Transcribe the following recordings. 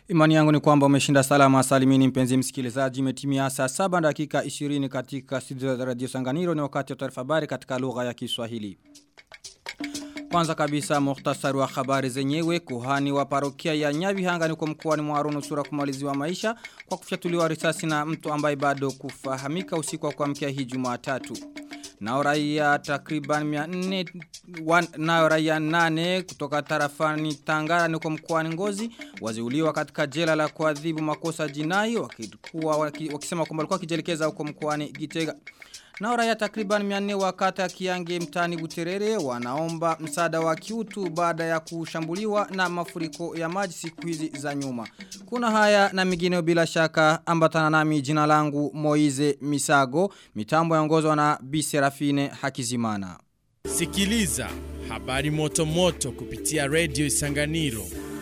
Imani yangu ni kwamba umeshinda salama salimini mpenzi msikilizaji imetimia saa 7 dakika 20 katika studio za Radio Sanganiro ni wakati wa taarifa habari katika lugha ya Kiswahili. Kwanza kabisa muhtasari wa habari zenyewe kuhani wa parokia ya Nyabihanga ni kwa mkoani Mwaru nusura kumaliziwa maisha kwa kufyatuliwa risasi na mtu ambaye bado kufahamika usiku wa kuamkia hii Jumatatu. Nao raia takriban 400 nao raia 8 kutoka tarafani Tangara ni kwa mkoani Ngozi waziuliwa katika jela la kuadhibu makosa jinai wakikuwa wakisema kwamba walikuwa kijelekeza huko mkoani Gitega. Nao raia takriban 400 wakata ya Kiange mtani Buterere wanaomba msaada wa kiutu baada ya kushambuliwa na mafuriko ya maji siku hizi za nyuma. Kuna haya na mingine bila shaka ambatana nami jina langu Moize Misago, mitambo yaongozwa na Bi Serafine Hakizimana. Sikiliza habari moto moto kupitia Radio Isanganiro.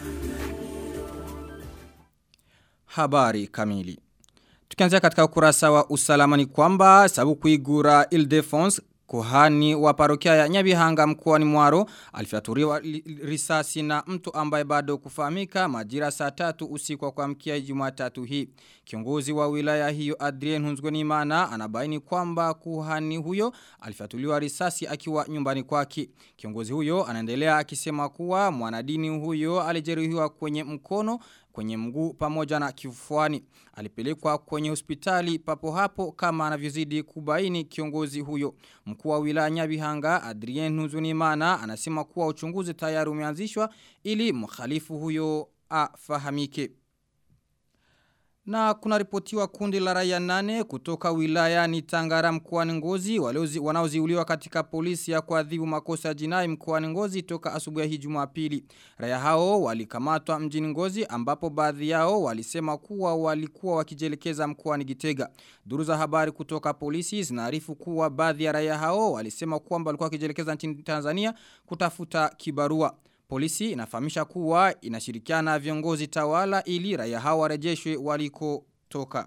Habari kamili. Tukianzia katika ukurasa wa usalama ni kwamba sababu kuigura Ildefons kuhani wa parokia ya Nyabihanga mkoani Mwaro alifyaturiwa risasi na mtu ambaye bado kufahamika majira saa tatu usiku wa kuamkia Jumatatu hii. Kiongozi wa wilaya hiyo Adrien Hunzgonimana anabaini kwamba kuhani huyo alifyatuliwa risasi akiwa nyumbani kwake. Kiongozi huyo anaendelea akisema kuwa mwanadini huyo alijeruhiwa kwenye mkono kwenye mguu pamoja na kifuani. Alipelekwa kwenye hospitali papo hapo kama anavyozidi kubaini kiongozi huyo. Mkuu wa wilaya Nyabihanga Adrien Nuzunimana anasema kuwa uchunguzi tayari umeanzishwa ili mkhalifu huyo afahamike. Na kuna ripotiwa kundi la raia nane kutoka wilaya ni Tangara mkoani Ngozi wanaoziuliwa katika polisi ya kuadhibu makosa ya jinai mkoani Ngozi toka asubuhi hii Jumapili. Raia hao walikamatwa mjini Ngozi ambapo baadhi yao walisema kuwa walikuwa wakijelekeza mkoani Gitega. Duru za habari kutoka polisi zinaarifu kuwa baadhi ya raia hao walisema kwamba walikuwa wakijelekeza nchini Tanzania kutafuta kibarua. Polisi inafahamisha kuwa inashirikiana viongozi tawala ili raia hao warejeshwe waliko toka.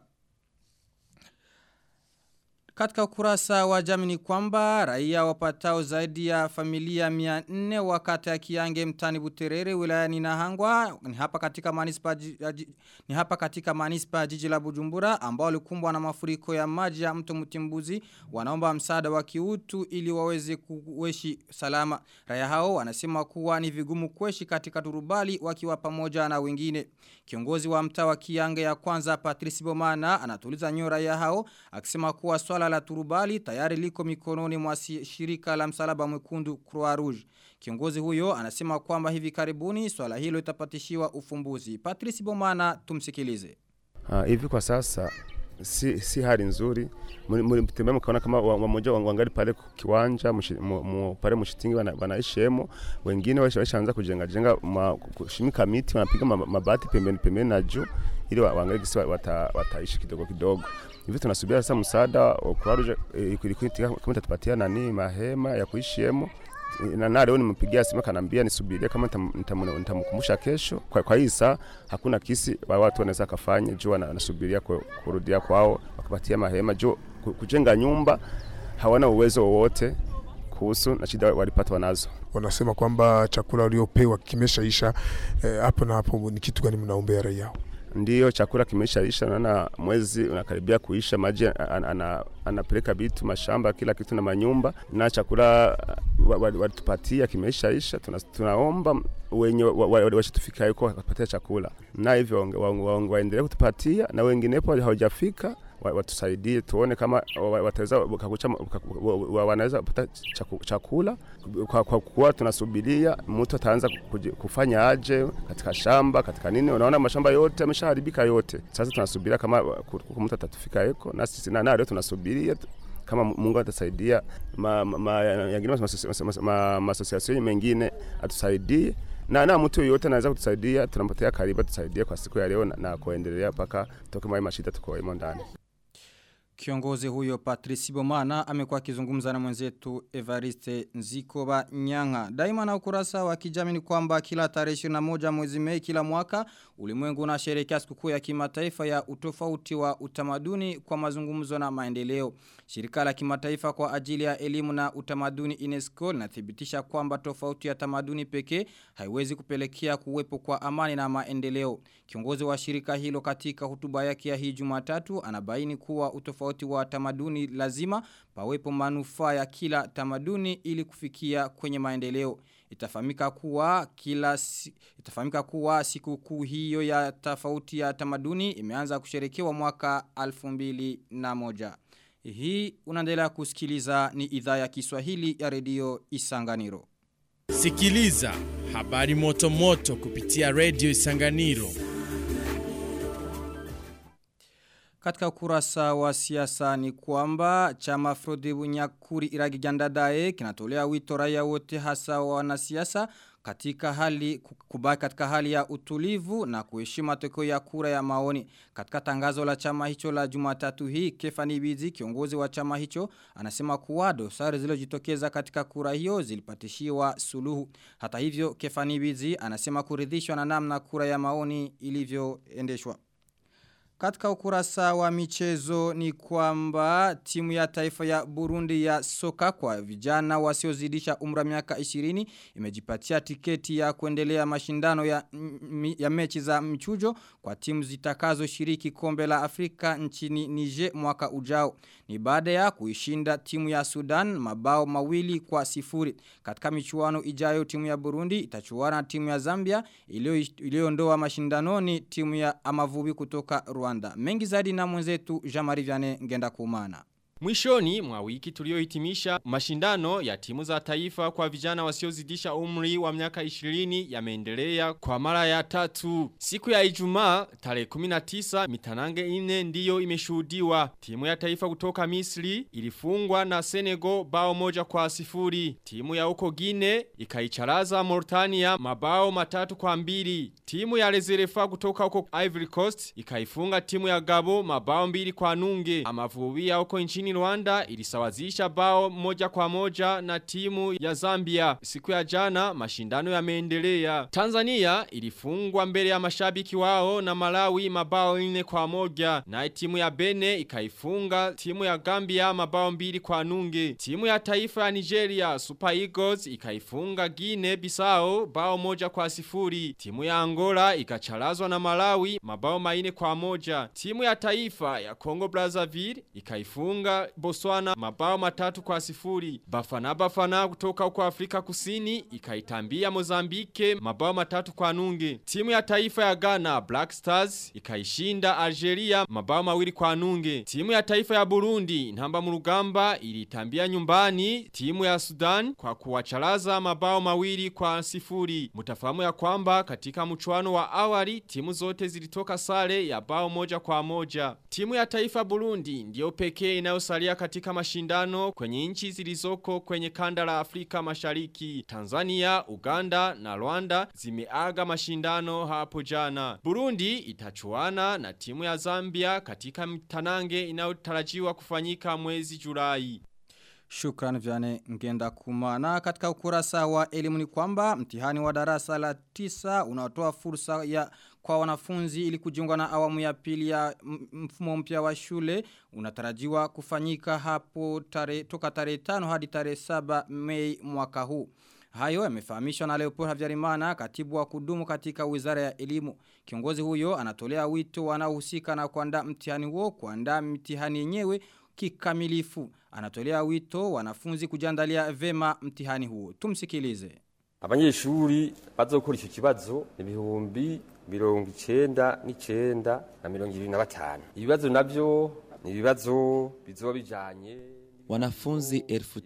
Katika ukurasa wa jamii ni kwamba raia wapatao zaidi ya familia 400 wakati ya Kiange mtani Buterere wilayani Nahangwa ni hapa katika manispa ni hapa katika manispa jiji la Bujumbura ambao walikumbwa na mafuriko ya maji ya mto Mtimbuzi wanaomba msaada wa kiutu ili waweze kuishi salama. Raia hao wanasema kuwa ni vigumu kuishi katika turubali wakiwa pamoja na wengine. Kiongozi wa mtaa wa Kiange ya kwanza Patrice Bomana anatuliza nyoyo raia hao akisema kuwa swala la turubali tayari liko mikononi mwa shirika la msalaba mwekundu Croix Rouge. Kiongozi huyo anasema kwamba hivi karibuni swala hilo itapatishiwa ufumbuzi. Patrice Bomana tumsikilize. Uh, hivi kwa sasa si, si hali nzuri mtembea mkaona kama wamoja wa, wangali pale kiwanja mu, mu, pale mshitingi wanaishemo wana wengine washaanza kujenga jenga kushimika miti wanapiga mabati pembeni pembeni na juu ili waangalie kisi wata, wataishi kidogo kidogo hivi tunasubia sasa msaada kwa kama tatupatia nani mahema ya kuishiemo na na leo nimempigia simu kanambia nisubirie kama nitamkumbusha kesho. Kwa, kwa hii saa hakuna kisi wa watu wanaweza kafanya juu wanasubiria kurudia kwao wakapatia mahema juu kujenga nyumba hawana uwezo wowote kuhusu na shida walipata wanazo. Wanasema kwamba chakula waliopewa kimeshaisha hapo eh, na hapo. Ni kitu gani mnaombea raia? Ndiyo, chakula kimeshaisha, naona mwezi unakaribia kuisha, maji anapeleka vitu mashamba, kila kitu na manyumba, na chakula walitupatia kimeshaisha. Tuna, tunaomba wenye washitufika huko watupatie chakula, na hivyo waendelee kutupatia, na wenginepo hawajafika watusaidie tuone kama wataweza wanaweza kupata chakula kwa, kwa kuwa tunasubiria mtu ataanza kufanya aje katika shamba katika nini. Unaona mashamba yote yameshaharibika yote. Sasa tunasubiria kama mtu atatufika eko na sisi na leo tunasubiria kama Mungu atasaidia ma, ma, yangine masosiasio mengine atusaidie na na mtu yoyote anaweza kutusaidia, tunampatia karibu tusaidie kwa siku ya leo na, na kuendelea mpaka toke mwa mashida tuko ndani. Kiongozi huyo Patrice Bomana amekuwa akizungumza na mwenzetu Evariste Nzikoba Nyanga. Daima na ukurasa wa kijamii ni kwamba kila tarehe 21 mwezi Mei kila mwaka ulimwengu unasherehekea sikukuu ya kimataifa ya utofauti wa utamaduni kwa mazungumzo na maendeleo. Shirika la kimataifa kwa ajili ya elimu na utamaduni UNESCO linathibitisha kwamba tofauti ya tamaduni pekee haiwezi kupelekea kuwepo kwa amani na maendeleo. Kiongozi wa shirika hilo katika hotuba yake ya hii Jumatatu anabaini kuwa utofauti wa tamaduni lazima pawepo manufaa ya kila tamaduni ili kufikia kwenye maendeleo. Itafahamika kuwa kila si, itafahamika kuwa sikukuu hiyo ya tofauti ya tamaduni imeanza kusherekewa mwaka 2001. Hii unaendelea kusikiliza ni idhaa ya Kiswahili ya redio Isanganiro. Sikiliza habari moto moto kupitia Radio Isanganiro. Katika ukurasa wa siasa ni kwamba chama Frode Bunyakuri Iragi Jandadae kinatolea wito raia wote hasa wanasiasa katika hali kubaki katika hali ya utulivu na kuheshimu matokeo ya kura ya maoni. Katika tangazo la chama hicho la Jumatatu hii, Kefani Bizi, kiongozi wa chama hicho, anasema kuwa dosari zilizojitokeza katika kura hiyo zilipatishiwa suluhu. Hata hivyo, Kefani Bizi anasema kuridhishwa na namna kura ya maoni ilivyoendeshwa. Katika ukurasa wa michezo ni kwamba timu ya taifa ya Burundi ya soka kwa vijana wasiozidisha umra miaka 20 imejipatia tiketi ya kuendelea mashindano ya, ya mechi za mchujo kwa timu zitakazo shiriki kombe la Afrika nchini Niger mwaka ujao. Ni baada ya kuishinda timu ya Sudan mabao mawili kwa sifuri. Katika michuano ijayo timu ya Burundi itachuana timu ya Zambia iliyoondoa mashindanoni timu ya Amavubi kutoka Rwanda. Mengi zaidi na mwenzetu Jamari Viane ngenda kumana. Mwishoni mwa wiki tuliohitimisha mashindano ya timu za taifa kwa vijana wasiozidisha umri wa miaka 20 yameendelea kwa mara ya tatu. Siku ya Ijumaa tarehe 19 mitanange ine ndiyo imeshuhudiwa. Timu ya taifa kutoka Misri ilifungwa na Senegal bao moja kwa sifuri. Timu ya uko Gine ikaicharaza Mauritania mabao matatu kwa mbili. Timu ya Rezerefa kutoka uko Ivory Coast ikaifunga timu ya Gabo mabao mbili kwa nunge. Amavubi ya uko nchini Rwanda ilisawazisha bao moja kwa moja na timu ya Zambia. Siku ya jana mashindano yameendelea. Tanzania ilifungwa mbele ya mashabiki wao na Malawi mabao nne kwa moja. Na timu ya Bene ikaifunga timu ya Gambia mabao mbili kwa nunge. Timu ya taifa ya Nigeria Super Eagles ikaifunga Guinea Bissau bao moja kwa sifuri. Timu ya Angola ikacharazwa na Malawi mabao maine kwa moja. Timu ya taifa ya Congo Brazzaville ikaifunga Botswana mabao matatu kwa sifuri. Bafana Bafana kutoka huko Afrika Kusini ikaitambia Mozambike mabao matatu kwa nunge. Timu ya taifa ya Ghana Black Stars ikaishinda Algeria mabao mawili kwa nunge. Timu ya taifa ya Burundi Ntamba Murugamba ilitambia nyumbani timu ya Sudan kwa kuwacharaza mabao mawili kwa sifuri. Mutafahamu ya kwamba katika mchuano wa awali timu zote zilitoka sare ya bao moja kwa moja. Timu ya taifa Burundi ndiyo pekee inayosalia katika mashindano kwenye nchi zilizoko kwenye kanda la Afrika Mashariki. Tanzania, Uganda na Rwanda zimeaga mashindano hapo jana. Burundi itachuana na timu ya Zambia katika mtanange inayotarajiwa kufanyika mwezi Julai. Shukran vyane ngenda kumana katika ukurasa wa elimu ni kwamba mtihani wa darasa la tisa unatoa fursa ya kwa wanafunzi ili kujiunga na awamu ya pili ya mfumo mpya wa shule unatarajiwa kufanyika hapo tare, toka tarehe 5 hadi tarehe 7 Mei mwaka huu. Hayo yamefahamishwa na Leopold Havyarimana katibu wa kudumu katika Wizara ya Elimu. Kiongozi huyo anatolea wito wanaohusika na kuandaa mtihani huo kuandaa mtihani yenyewe kikamilifu. Anatolea wito wanafunzi kujandalia vema mtihani huo. Tumsikilize. Abanyeshuri bazokora icyo kibazo ni ibihumbi mirongo icenda n'icenda na mirongo ibiri na batanu. Ibibazo navyo ni ibibazo bizoba bijanye Wanafunzi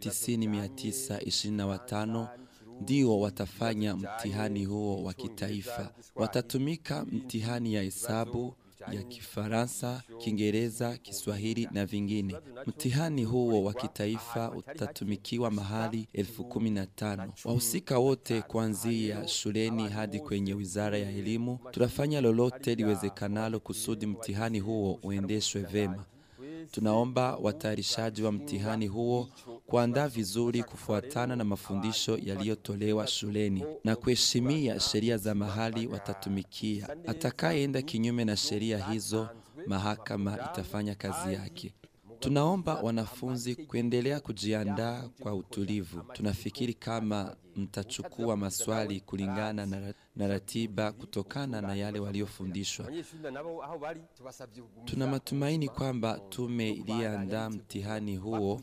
1925 ndio watafanya mtihani huo wa kitaifa. Watatumika mtihani ya hesabu, ya Kifaransa, Kiingereza, Kiswahili na vingine. Mtihani huo wa kitaifa utatumikiwa mahali elfu kumi na tano. Wahusika wote kuanzia shuleni hadi kwenye Wizara ya Elimu tunafanya lolote liwezekanalo kusudi mtihani huo uendeshwe vema. Tunaomba watayarishaji wa mtihani huo kuandaa vizuri kufuatana na mafundisho yaliyotolewa shuleni na kuheshimia sheria za mahali watatumikia. Atakayeenda kinyume na sheria hizo, mahakama itafanya kazi yake. Tunaomba wanafunzi kuendelea kujiandaa kwa utulivu. Tunafikiri kama mtachukua maswali kulingana na, ra- na ratiba kutokana na yale waliofundishwa. abanyeshuri nabo aho bari tubasabye kuguma Tuna matumaini kwamba tume iliyoandaa mtihani huo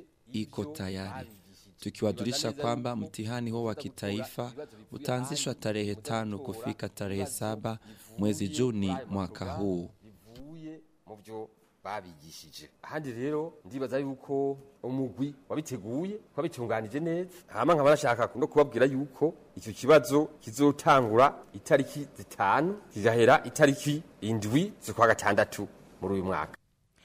iko tayari, tukiwajulisha kwamba mtihani huo wa kitaifa utaanzishwa tarehe tano kufika tarehe saba mwezi Juni mwaka huu. bivuye mu byo babigishije ahandi rero ndibaza yuko umugwi wabiteguye wabitunganije neza hama nkaba nashaka no kubabwira yuko icyo kibazo kizotangura itariki zitanu kigahera itariki indwi z'ukwa gatandatu muri uyu mwaka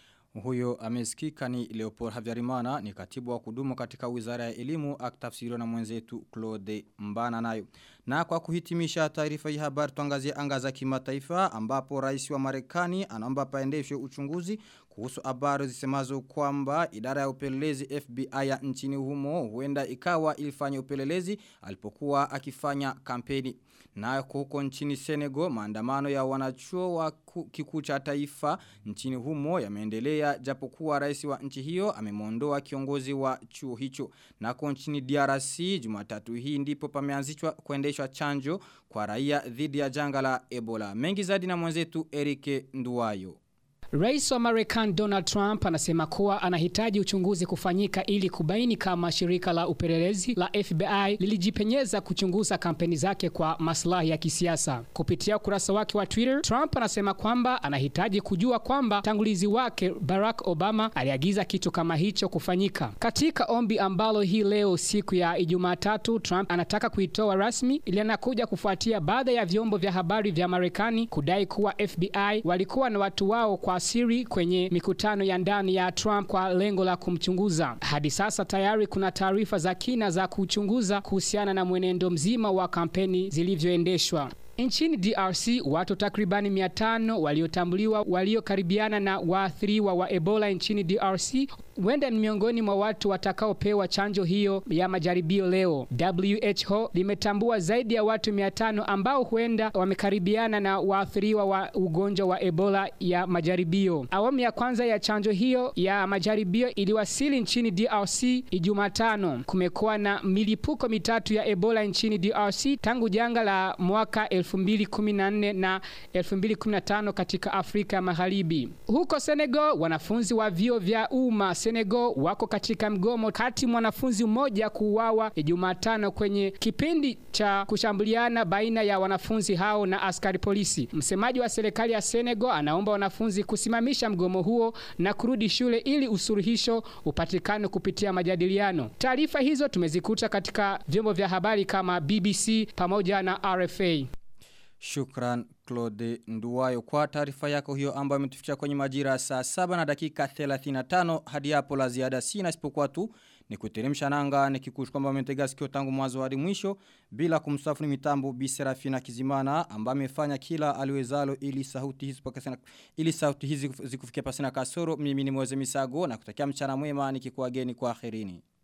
Huyo amesikika ni Leopold Havyarimana ni katibu wa kudumu katika wizara ya elimu akitafsiriwa na mwenzetu Claude Mbana nayo. Na kwa kuhitimisha taarifa hii habari tuangazie anga za kimataifa ambapo rais wa Marekani anaomba paendeshwe uchunguzi kuhusu habari zisemazo kwamba idara ya upelelezi FBI ya nchini humo huenda ikawa ilifanya upelelezi alipokuwa akifanya kampeni. Na huko nchini Senegal maandamano ya wanachuo wa ku- kikuu cha taifa nchini humo yameendelea japokuwa rais wa nchi hiyo amemondoa kiongozi wa chuo hicho. Na kwa nchini DRC Jumatatu hii ndipo pameanzishwa kuendeshwa chanjo kwa raia dhidi ya janga la Ebola. Mengi zaidi na mwenzetu Erike Nduwayo. Rais wa Marekani Donald Trump anasema kuwa anahitaji uchunguzi kufanyika ili kubaini kama shirika la upelelezi la FBI lilijipenyeza kuchunguza kampeni zake kwa maslahi ya kisiasa. Kupitia ukurasa wake wa Twitter, Trump anasema kwamba anahitaji kujua kwamba tangulizi wake Barack Obama aliagiza kitu kama hicho kufanyika. Katika ombi ambalo hii leo siku ya Ijumaa tatu, Trump anataka kuitoa rasmi ili anakuja kufuatia baadhi ya vyombo vya habari vya Marekani kudai kuwa FBI walikuwa na watu wao kwa siri kwenye mikutano ya ndani ya Trump kwa lengo la kumchunguza. Hadi sasa tayari kuna taarifa za kina za kuchunguza kuhusiana na mwenendo mzima wa kampeni zilivyoendeshwa. Nchini DRC watu takribani 500 waliotambuliwa waliokaribiana na waathiriwa wa Ebola nchini DRC huenda ni miongoni mwa watu watakaopewa chanjo hiyo ya majaribio leo. WHO limetambua zaidi ya watu 500 ambao huenda wamekaribiana na waathiriwa wa ugonjwa wa Ebola ya majaribio. Awamu ya kwanza ya chanjo hiyo ya majaribio iliwasili nchini DRC Ijumatano. Kumekuwa na milipuko mitatu ya Ebola nchini DRC tangu janga la mwaka 2014 na 2015 katika Afrika ya Magharibi. Huko Senegal, wanafunzi wa vyuo vya umma Senegal wako katika mgomo kati mwanafunzi mmoja kuuawa Jumatano kwenye kipindi cha kushambuliana baina ya wanafunzi hao na askari polisi. Msemaji wa serikali ya Senegal anaomba wanafunzi kusimamisha mgomo huo na kurudi shule ili usuluhisho upatikane kupitia majadiliano. Taarifa hizo tumezikuta katika vyombo vya habari kama BBC pamoja na RFA. Shukran Claude Nduwayo kwa taarifa yako hiyo ambayo imetufikisha kwenye majira saa 7 na dakika 35 hadi hapo la ziada sina isipokuwa tu ni kuteremsha nanga nikikushukuru kwamba umetega sikio tangu mwanzo hadi mwisho bila kumsafu ni mitambo Bi Serafina Kizimana ambaye amefanya kila aliwezalo ili sauti hizi pakasana ili sauti hizi zikufikia pasina kasoro mimi ni Moze Misago na kutakia mchana mwema nikikuageni kwa akhirini